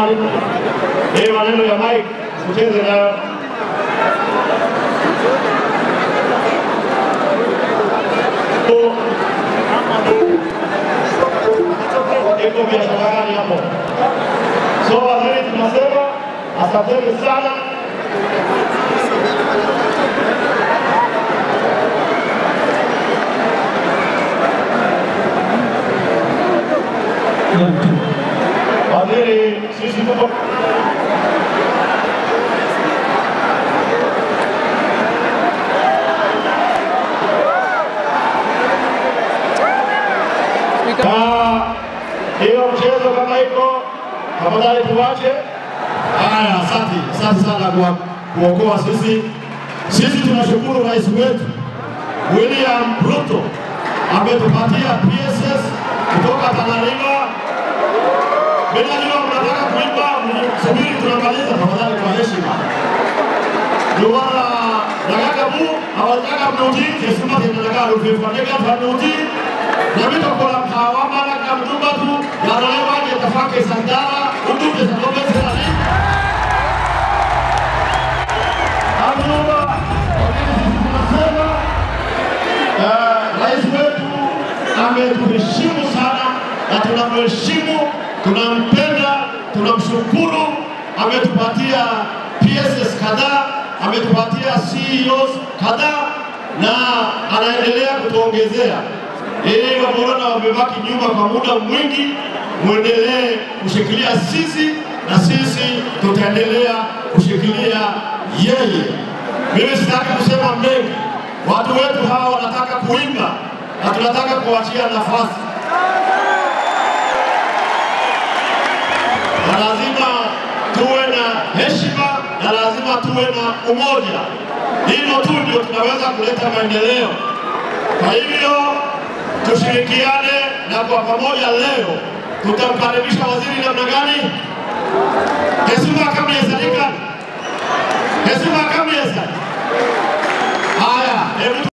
tafadhali. Hii maneno ya mic ucheze nayo. Iko biashara gani hapo? So waziri, tunasema asanteni sana. Waziri, sisi tuko na hiyo mchezo kama iko, tafadhali tuwache. Haya, asante, asante sana kwa kuokoa sisi. Sisi tunashukuru rais wetu William Ruto ametupatia PSS kutoka Tanzania. Bila jua mnataka kuimba, msubiri tunamaliza, tafadhali kwa heshima. Luwala nagaga mu awataka mnuti kesuma tendaga rufefandega fanuti namito kola kawa mala kamtumba tu yanaewa je tafake sandara unduke sakobe serani Abdullah tunasema eh, rais wetu ametuheshimu sana na tunamheshimu, tunampenda, tunamshukuru. Ametupatia PSS kadhaa, ametupatia CEOs kadhaa na anaendelea kutuongezea ili wameona wamebaki nyuma kwa muda mwingi, mwendelee kushikilia sisi na sisi tutaendelea kushikilia yeye. Mimi sitaki kusema mengi, watu wetu hawa wanataka kuimba na tunataka kuachia nafasi, na lazima tuwe na heshima na lazima tuwe na umoja. Hivyo tu ndio tunaweza kuleta maendeleo. Kwa hivyo tushirikiane, na kwa pamoja leo tutamkaribisha waziri namna gani? Hesima kamyesadika hesima kamyesa haya hebu